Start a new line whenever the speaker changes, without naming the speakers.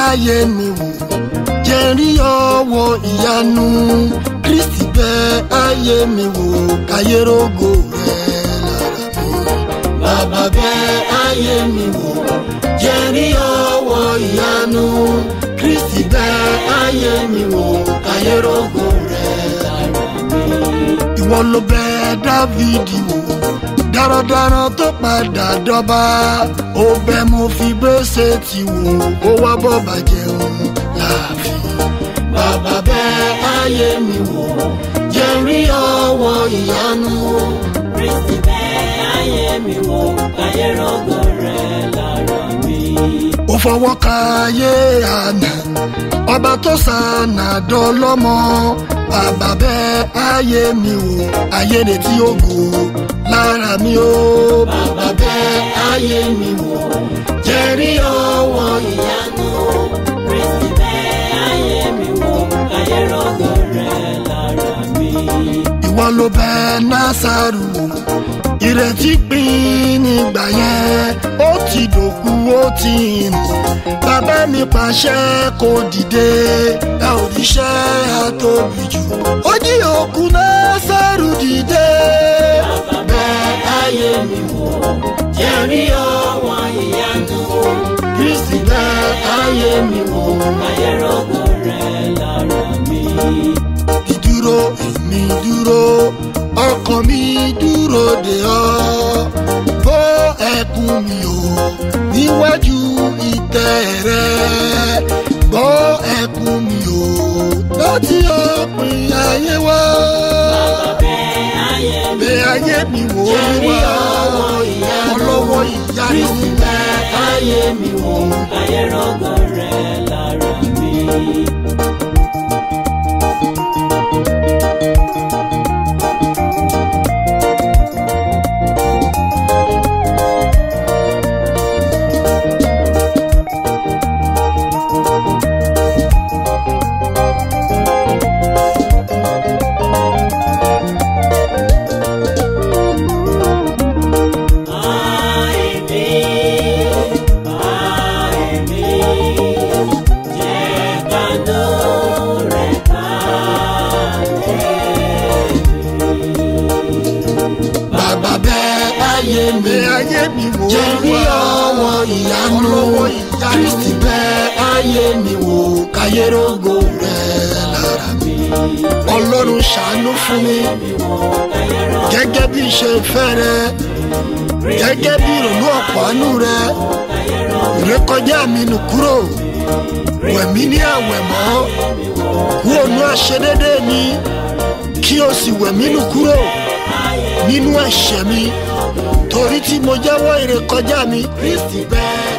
ayé mi wò jẹ́ rí ọwọ́ ìyanu kristi bẹ ayé mi wò káyé rógo rẹ̀ lára mi. bàbá bẹ ayé mi wò jẹ́ rí ọwọ́ ìyanu kristi bẹ ayé mi wò káyé rógo rẹ̀ lára mi. ìwọ ló bẹ dávidi wò darandaran tó padà dọ́ba ó bẹ mo fi gbèsè ti wò ó wá bọ́ bàjẹ́ òun láàfin. bàbá bẹ ayé mi wò jẹ́ rí ọwọ́ ìyanu.
Kristi bẹ ayé mi wò káyé rògo rẹ̀ lára mi.
ó fọwọ́ ka ayé àná ọba tó sànà dọ́lọ́mọ bàbá bẹ ayé mi wò ayé retí ògo lára mi ó bàbá bẹ ayé mi wò jẹ́ rí ọwọ́ ìyanu.
Kristi bẹ ayé mi wò káyé rògo rẹ̀ lára mi.
ìwọ ló bẹ násàrù ìrètí pín nígbà yẹn ó ti dòkú ó ti rìn bàbá mi pàṣẹ kó dìde ẹ ò ríṣẹ́ àtóbi jù ó jí òkú násàrù dìde. bẹ ayé mi wò jẹ́ rí ọwọ́ ìyanu kristi bẹ ayé mi wò.
Káyé rògo rẹ̀ lára mi.
ìdúró èmi dúró ọkàn mi dúró de ọ bó ẹkún mi o níwájú ìtẹ́ rẹ gbọ́ ẹkún mi o láti òpin ayé wá
Bẹ ayé mi
bẹ ayé mi wò ó
Jẹ́rí
wá
ọwọ́ ìyanu.
ọlọ́wọ́ ìyanu
Kristi bẹ ayé mi wò káyé rògo rẹ̀ lára mi. Àìní, àìní, jẹ́ kánú rẹ̀ kalẹ̀
bàbá bẹ ayé mi ayé mi wò ó jẹ́rí ọwọ́ ìyanu kristi bẹ ayé mi wò káyé rógo rẹ̀ lára mi ọlọ́run ṣàánú fún mi gẹ́gẹ́ bí ṣe fẹ́ rẹ gẹ́gẹ́ bí ìrònú ọ̀pọ̀nú rẹ ìrékọjá mi nù kúrò wẹ̀mí ní àwẹ̀mọ́ kúrò ní àṣedédé mi kí o sì wẹ̀mí nù kúrò nínú ẹ̀ṣẹ̀ mi torí tí mo jẹ́wọ́ ìrékọjá mi kristi bẹ́ẹ̀